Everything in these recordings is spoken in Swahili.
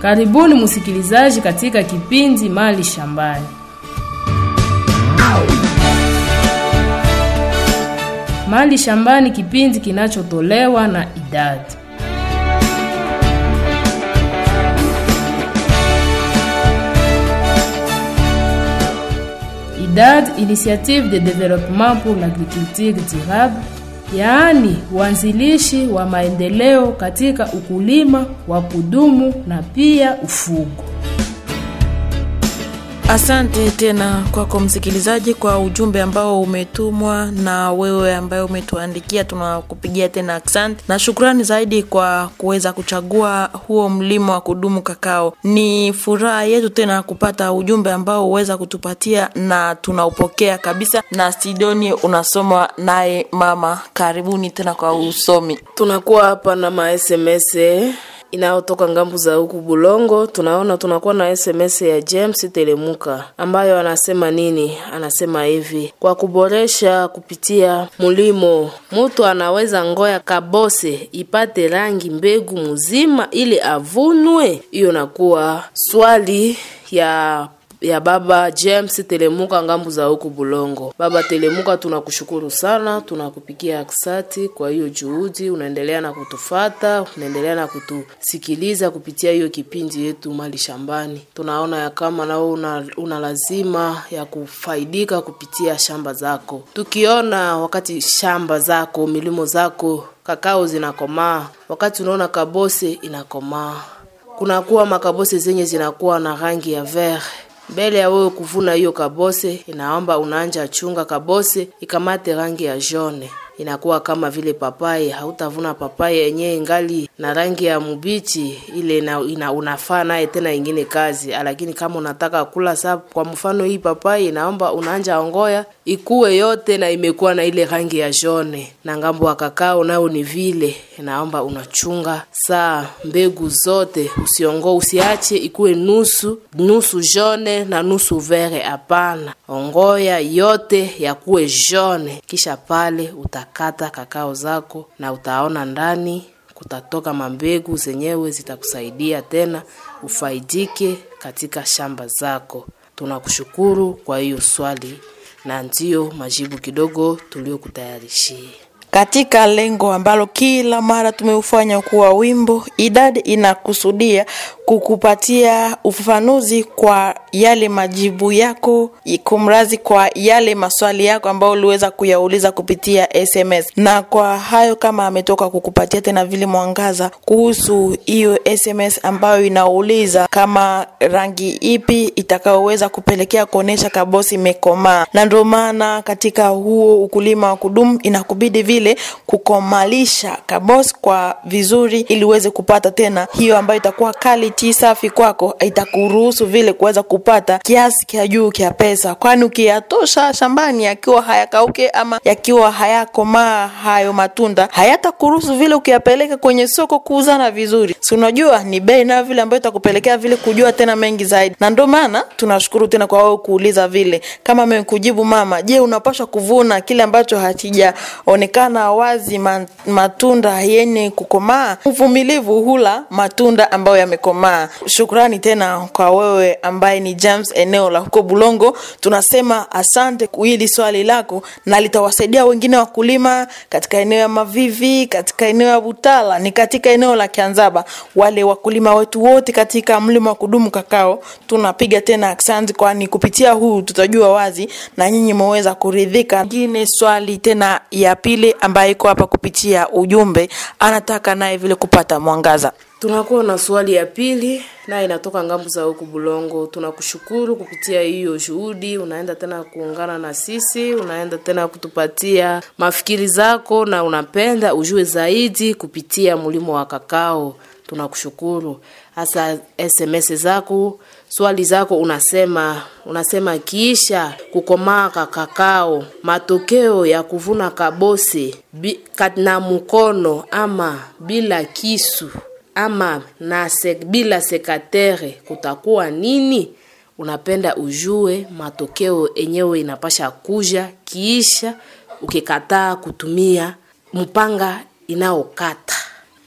Karibuni msikilizaji katika kipindi Mali Shambani. Mali Shambani, kipindi kinachotolewa na idadi IDAD, Initiative de Développement pour l'Agriculture Durable, yaani uanzilishi wa maendeleo katika ukulima wa kudumu na pia ufugo. Asante tena kwako msikilizaji kwa ujumbe ambao umetumwa na wewe ambaye umetuandikia, tunakupigia tena asante na shukrani zaidi kwa kuweza kuchagua huo mlimo wa kudumu kakao. Ni furaha yetu tena kupata ujumbe ambao huweza kutupatia na tunaupokea kabisa, na Sidoni unasomwa naye mama. Karibuni tena kwa usomi. Tunakuwa hapa na ma SMS inayotoka ngambu za huku Bulongo. Tunaona tunakuwa na SMS ya James Telemuka ambayo anasema nini? Anasema hivi: kwa kuboresha kupitia mulimo, mutu anaweza ngoya kabose ipate rangi mbegu mzima ili avunwe. Hiyo nakuwa swali ya ya baba James Telemuka ngambu za huku Bulongo. Baba Telemuka, tunakushukuru sana, tunakupikia aksati kwa hiyo juhudi, unaendelea na kutufata, unaendelea na kutusikiliza kupitia hiyo kipindi yetu Mali Shambani. Tunaona ya kama nao una, una lazima ya kufaidika kupitia shamba zako, tukiona wakati shamba zako milimo zako kakao zinakomaa, wakati unaona kabose inakomaa, kunakuwa makabose zenye zinakuwa na rangi ya vert mbele ya wewe kuvuna hiyo kabose, inaomba unaanja chunga kabose ikamate rangi ya jone, inakuwa kama vile papai. Hautavuna papai yenyewe ingali na rangi ya mubichi ile ina, ina unafaa naye tena ingine kazi, lakini kama unataka kula sa, kwa mfano hii papai inaomba unaanja ongoya ikuwe yote na imekuwa na ile rangi ya jone, na ngambo wa kakao nao ni vile, inaomba unachunga saa mbegu zote, usiongo usiache ikuwe nusu nusu jone na nusu vere. Hapana, ongoya yote yakuwe jone, kisha pale utakata kakao zako na utaona ndani kutatoka mambegu zenyewe zitakusaidia tena ufaidike katika shamba zako. Tunakushukuru kwa hiyo swali na ndiyo majibu kidogo tuliokutayarishia katika lengo ambalo kila mara tumeufanya kuwa wimbo. Idadi inakusudia kukupatia ufafanuzi kwa yale majibu yako, kumrazi kwa yale maswali yako ambayo uliweza kuyauliza kupitia SMS. Na kwa hayo, kama ametoka kukupatia tena vile mwangaza kuhusu hiyo SMS ambayo inauliza kama rangi ipi itakayoweza kupelekea kuonesha kabosi imekomaa, na ndio maana katika huo ukulima wa kudumu inakubidi vile kukomalisha kabos kwa vizuri, ili uweze kupata tena hiyo ambayo itakuwa quality safi kwako, itakuruhusu vile kuweza kupata kiasi kia juu kia pesa, kwani ukiyatosha shambani yakiwa hayakauke ama yakiwa hayakomaa hayo matunda hayatakuruhusu vile ukiyapeleka kwenye soko kuuzana vizuri. Si unajua ni bei nayo vile ambayo itakupelekea vile kujua tena mengi zaidi, na ndio maana tunashukuru tena kwa wewe kuuliza vile. Kama amekujibu mama, je, unapaswa kuvuna kile ambacho hakijaonekana wazi matunda yenye kukomaa. Uvumilivu hula matunda ambayo yamekomaa. Shukrani tena kwa wewe ambaye ni James eneo la huko Bulongo. Tunasema asante kwa hili swali lako, na litawasaidia wengine wakulima katika eneo ya Mavivi, katika eneo ya Butala, ni katika eneo la Kianzaba. Wale wakulima wetu wote katika mlima wa kudumu kakao, tunapiga tena asante, kwani kupitia huu tutajua wazi na nyinyi mmeweza kuridhika. Ngine swali tena ya pili ambaye iko hapa kupitia ujumbe, anataka naye vile kupata mwangaza. Tunakuwa na swali ya pili naye inatoka ngambu za huku Bulongo. Tunakushukuru kupitia hiyo juhudi, unaenda tena kuungana na sisi, unaenda tena kutupatia mafikiri zako na unapenda ujue zaidi kupitia mlimo wa kakao. Tunakushukuru hasa SMS zako, swali zako, unasema unasema kiisha kukomaa ka kakao, matokeo ya kuvuna kabose bi, na mkono ama bila kisu ama na se, bila sekatere kutakuwa nini? Unapenda ujue matokeo enyewe inapasha kuja kiisha ukikataa kutumia mpanga inaokata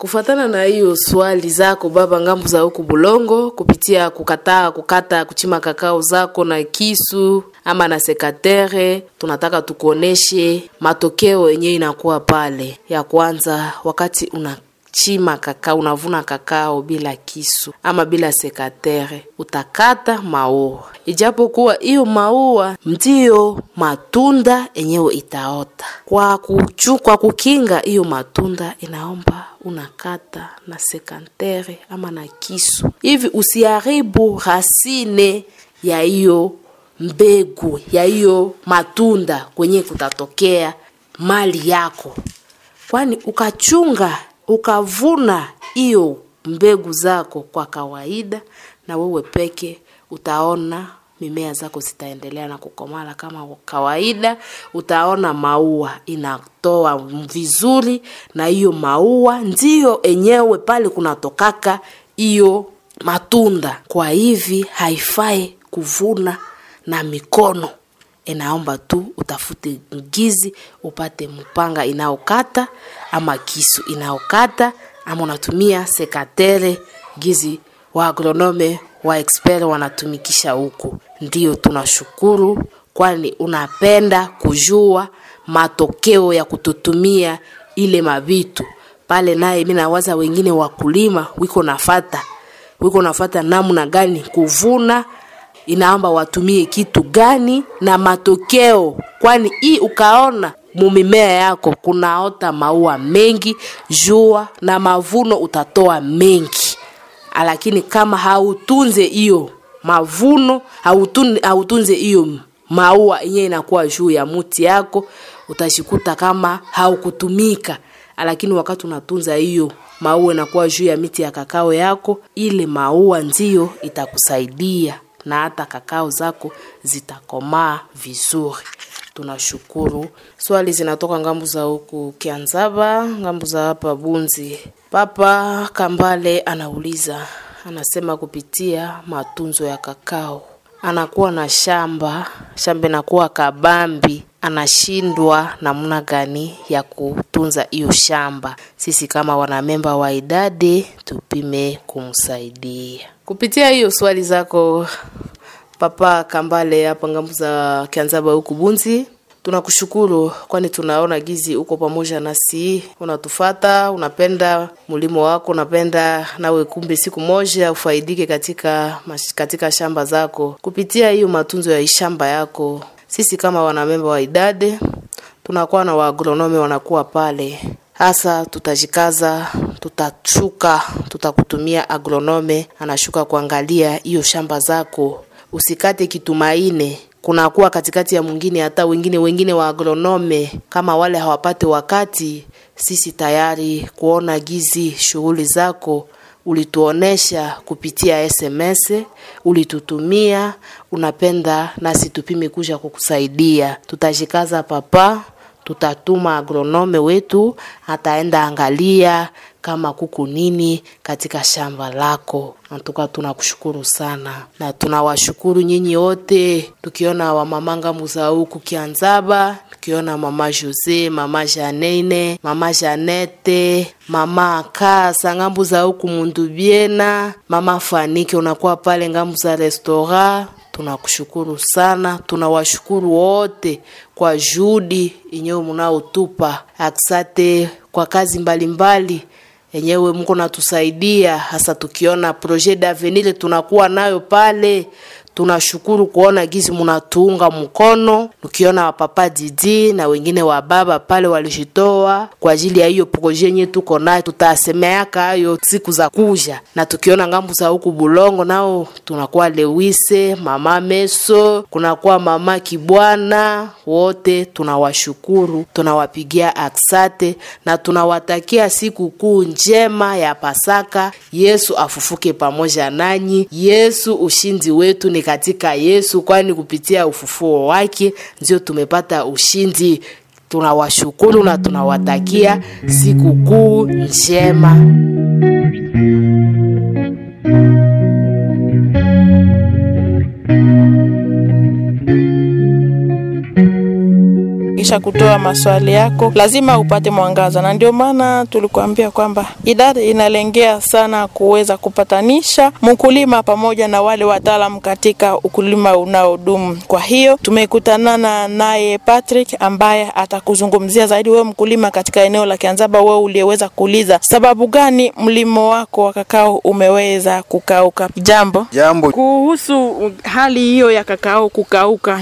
Kufatana na hiyo swali zako baba, ngambo za huku Bulongo, kupitia kukataa kukata kuchima kakao zako na kisu ama na sekatere, tunataka tukuoneshe matokeo yenyewe inakuwa pale. Ya kwanza, wakati una chima kakao, unavuna kakao bila kisu ama bila sekatere, utakata maua, ijapokuwa hiyo maua ndiyo matunda yenyewe itaota. Kwa kuchu, kwa kukinga hiyo matunda, inaomba unakata na sekatere ama na kisu, hivi usiharibu rasine ya hiyo mbegu ya hiyo matunda kwenye kutatokea mali yako, kwani ukachunga ukavuna hiyo mbegu zako kwa kawaida, na wewe peke utaona mimea zako zitaendelea na kukomala kama kawaida. Utaona maua inatoa vizuri, na hiyo maua ndiyo enyewe pale kunatokaka hiyo matunda. Kwa hivi haifai kuvuna na mikono, inaomba tu utafute ngizi, upate mpanga inaokata ama kisu inaokata, ama unatumia sekatere gizi wa agronome wa expert wanatumikisha huku. Ndiyo tunashukuru, kwani unapenda kujua matokeo ya kututumia ile mavitu pale. Naye mi nawaza wengine wakulima wiko nafata wiko nafata namna gani kuvuna inaomba watumie kitu gani na matokeo, kwani hii ukaona mumimea yako kunaota maua mengi jua na mavuno utatoa mengi, lakini kama hautunze hiyo mavuno hautun, hautunze hiyo maua yenyewe inakuwa juu ya muti yako, utashikuta kama haukutumika. Lakini wakati unatunza hiyo maua inakuwa juu ya miti ya kakao yako, ile maua ndiyo itakusaidia na hata kakao zako zitakomaa vizuri. Tunashukuru. Swali zinatoka ngambu za huku Kianzaba, ngambu za hapa Bunzi. Papa Kambale anauliza, anasema kupitia matunzo ya kakao anakuwa na shamba, shamba inakuwa kabambi, anashindwa namna gani ya kutunza hiyo shamba. Sisi kama wanamemba wa idadi tupime kumsaidia kupitia hiyo swali zako Papa Kambale hapa ngambo za Kianzaba huku Bunzi. Tunakushukuru kwani tunaona gizi uko pamoja nasi, unatufata, unapenda mulimo wako, unapenda nawe kumbe siku moja ufaidike katika katika shamba zako kupitia hiyo matunzo ya shamba yako. Sisi kama wanamemba wa idade tunakuwa na waagronome wanakuwa pale, hasa tutajikaza, tutashuka, tutakutumia agronome anashuka kuangalia hiyo shamba zako, usikate kitumaine kunakuwa katikati ya mwingine hata wengine wengine wa agronome kama wale hawapate wakati. Sisi tayari kuona gizi shughuli zako ulituonesha kupitia SMS, ulitutumia, unapenda nasi tupime kuja kukusaidia. Tutajikaza papa, tutatuma agronome wetu ataenda angalia kama kuku nini katika shamba lako. Natuka tunakushukuru sana na tunawashukuru nyinyi wote, tukiona wamama ngambu za huku Kianzaba, tukiona mama Jose, mama Janene, mama Janete, mama Kasa ngambu za huku Mundubiena, mama Fanike unakuwa pale ngambu za restaurant tunakushukuru sana, tunawashukuru wote kwa juhudi yenyewe mnaotupa. Aksate kwa kazi mbalimbali yenyewe mko natusaidia, hasa tukiona projet d'avenir tunakuwa nayo pale. Tunashukuru kuona gizi munatuunga mkono, tukiona wapapa Didi na wengine wa baba pale walijitoa kwa ajili ya hiyo projet yenyewe tuko nayo, tutasemeaka hayo siku za kuja, na tukiona ngambu za huku Bulongo nao tunakuwa Lewise, mama Meso, kunakuwa mama Kibwana, wote tunawashukuru, tunawapigia aksate na tunawatakia siku kuu njema ya Pasaka. Yesu afufuke pamoja nanyi. Yesu ushindi wetu ni katika Yesu, kwani kupitia ufufuo wake ndio tumepata ushindi. Tunawashukuru na tunawatakia siku kuu njema. kisha kutoa maswali yako lazima upate mwangaza, na ndio maana tulikuambia kwamba idadi inalengea sana kuweza kupatanisha mkulima pamoja na wale wataalam katika ukulima unaodumu. Kwa hiyo tumekutanana naye Patrick ambaye atakuzungumzia zaidi wewe mkulima katika eneo la Kianzaba, wewe uliyeweza kuuliza sababu gani mlimo wako wa kakao umeweza kukauka. Jambo Jambo, kuhusu hali hiyo ya kakao kukauka,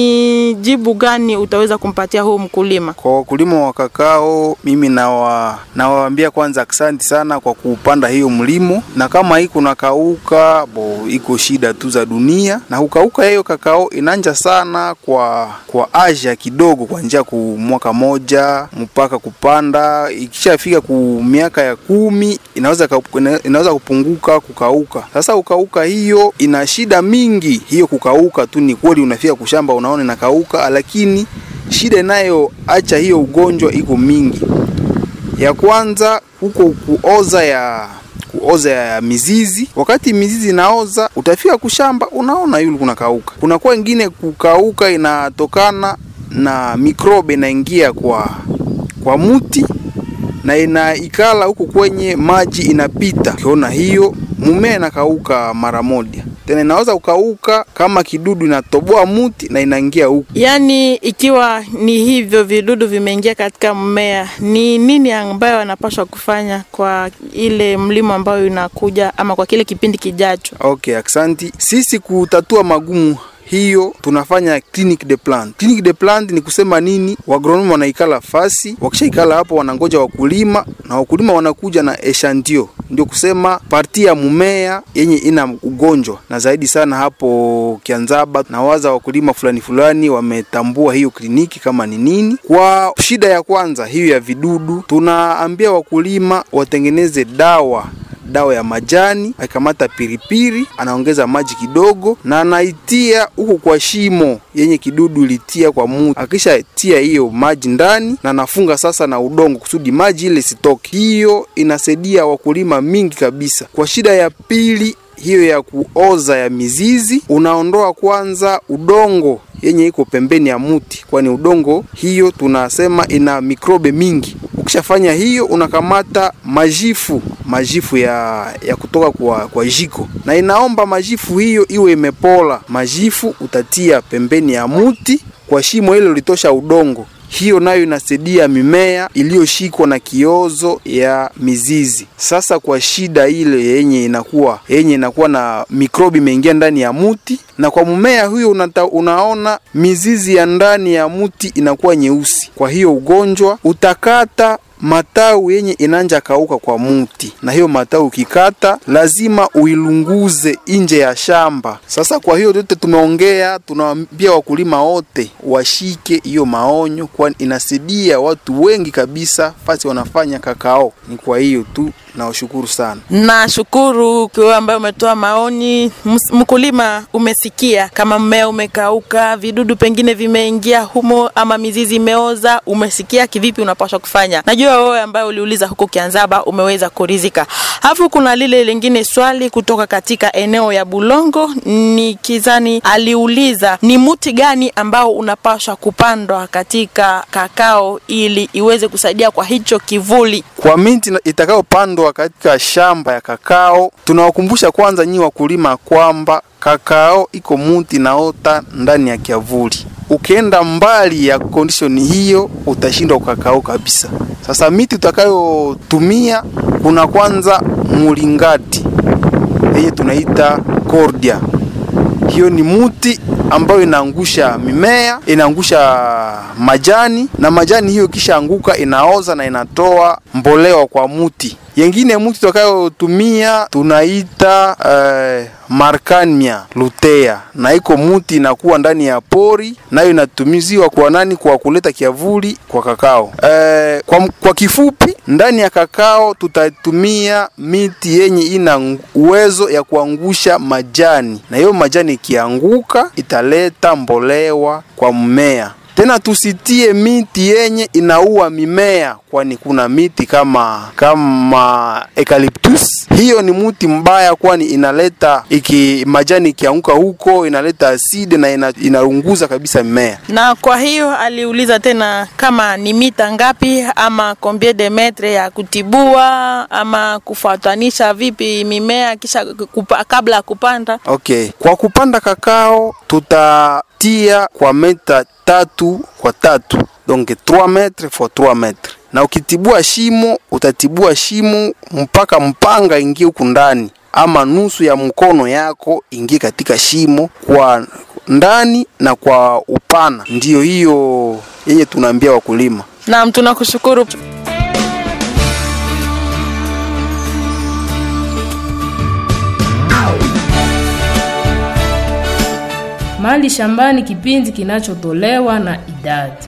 ni jibu gani utaweza kumpatia huu mkulima? kwa wakulima wa kakao, mimi nawa nawaambia kwanza asante sana kwa kupanda hiyo mlimo, na kama hii kuna kauka bo, iko shida tu za dunia, na kukauka hiyo kakao inanja sana kwa kwa aja kidogo, kuanzia ku mwaka moja mpaka kupanda, ikishafika ku miaka ya kumi inaweza ka- ina- inaweza kupunguka kukauka. Sasa kukauka hiyo ina shida mingi, hiyo kukauka tu ni kweli, unafika kushamba unaona inakauka, lakini shida inayoacha hiyo ugonjwa iko mingi. Ya kwanza huko kuoza ya kuoza ya mizizi. Wakati mizizi inaoza, utafika kushamba unaona yule kuna kauka. Kunakuwa ingine kukauka inatokana na mikrobe inaingia kwa kwa muti na inaikala huku kwenye maji inapita. Ukiona hiyo mumea inakauka mara moja, tena inaweza kukauka kama kidudu inatoboa muti na inaingia huku. Yaani, ikiwa ni hivyo vidudu vimeingia katika mmea, ni nini ambayo wanapaswa kufanya kwa ile mlimo ambayo inakuja ama kwa kile kipindi kijacho? Okay, aksanti. Sisi kutatua magumu hiyo tunafanya clinic de plant. Clinic de plant ni kusema nini? Wagronomi wanaikala fasi, wakishaikala hapo wanangoja wakulima na wakulima wanakuja na eshantio, ndio kusema parti ya mumea yenye ina ugonjwa, na zaidi sana hapo Kianzaba na waza wakulima fulani fulani wametambua hiyo kliniki kama ni nini. Kwa shida ya kwanza hiyo ya vidudu, tunaambia wakulima watengeneze dawa dawa ya majani, akikamata piripiri, anaongeza maji kidogo na anaitia huko kwa shimo yenye kidudu ilitia kwa muti. Akishatia hiyo maji ndani na anafunga sasa na udongo kusudi maji ile sitoke. Hiyo inasaidia wakulima mingi kabisa. Kwa shida ya pili hiyo ya kuoza ya mizizi, unaondoa kwanza udongo yenye iko pembeni ya muti, kwani udongo hiyo tunasema ina mikrobe mingi. Ukishafanya hiyo, unakamata majifu majifu ya, ya kutoka kwa, kwa jiko na inaomba majifu hiyo iwe imepola. Majifu utatia pembeni ya muti kwa shimo hilo litosha udongo hiyo nayo inasaidia mimea iliyoshikwa na kiozo ya mizizi. Sasa kwa shida ile yenye inakuwa yenye inakuwa na mikrobi imeingia ndani ya muti, na kwa mmea huyo unata, unaona mizizi ya ndani ya muti inakuwa nyeusi. Kwa hiyo ugonjwa utakata matawi yenye inanja kauka kwa muti, na hiyo matawi ukikata lazima uilunguze nje ya shamba. Sasa kwa hiyo yote tumeongea, tunawaambia wakulima wote washike hiyo maonyo, kwani inasaidia watu wengi kabisa fasi wanafanya kakao. Ni kwa hiyo tu, nawashukuru sana. Nashukuru kwa ambayo umetoa maoni. Ms- Mkulima, umesikia kama mmea umekauka, vidudu pengine vimeingia humo, ama mizizi imeoza. Umesikia kivipi unapaswa kufanya? Najua wewe ambaye uliuliza huko Kianzaba umeweza kurizika. Alafu kuna lile lingine swali kutoka katika eneo ya Bulongo, ni kizani aliuliza ni muti gani ambao unapaswa kupandwa katika kakao ili iweze kusaidia kwa hicho kivuli Kwa miti na- itakayopandwa katika shamba ya kakao, tunawakumbusha kwanza nyi wakulima kwamba kakao iko muti naota ndani ya kiavuli. Ukienda mbali ya condition hiyo utashindwa kakao kabisa. Sasa miti utakayotumia kuna kwanza mulingati yenye tunaita cordia. Hiyo ni muti ambayo inaangusha mimea, inaangusha majani na majani hiyo kisha anguka inaoza na inatoa mboleo kwa muti. Yengine muti tutakayotumia tunaita eh, Markania lutea, na iko muti inakuwa ndani ya pori, nayo inatumiziwa kwa nani? Kwa kuleta kiavuli kwa kakao. Eh, kwa, kwa kifupi, ndani ya kakao tutatumia miti yenye ina ng- uwezo ya kuangusha majani, na hiyo majani ikianguka italeta mbolewa kwa mmea. Tena tusitie miti yenye inaua mimea kwani kuna miti kama kama eucalyptus. Hiyo ni mti mbaya, kwani inaleta iki majani ikianguka huko inaleta asidi na ina, inaunguza kabisa mimea. Na kwa hiyo aliuliza tena kama ni mita ngapi ama combien de metre ya kutibua ama kufuatanisha vipi mimea kisha kupa, kabla ya kupanda. Okay, kwa kupanda kakao tutatia kwa meta tatu kwa tatu, donc 3 metre for 3 metre, na ukitibua shimo utatibua shimo mpaka mpanga ingie huku ndani ama nusu ya mkono yako ingie katika shimo kwa ndani na kwa upana. Ndiyo hiyo yenye tunaambia wakulima. Naam, tunakushukuru. Mali shambani, kipindi kinachotolewa na idadi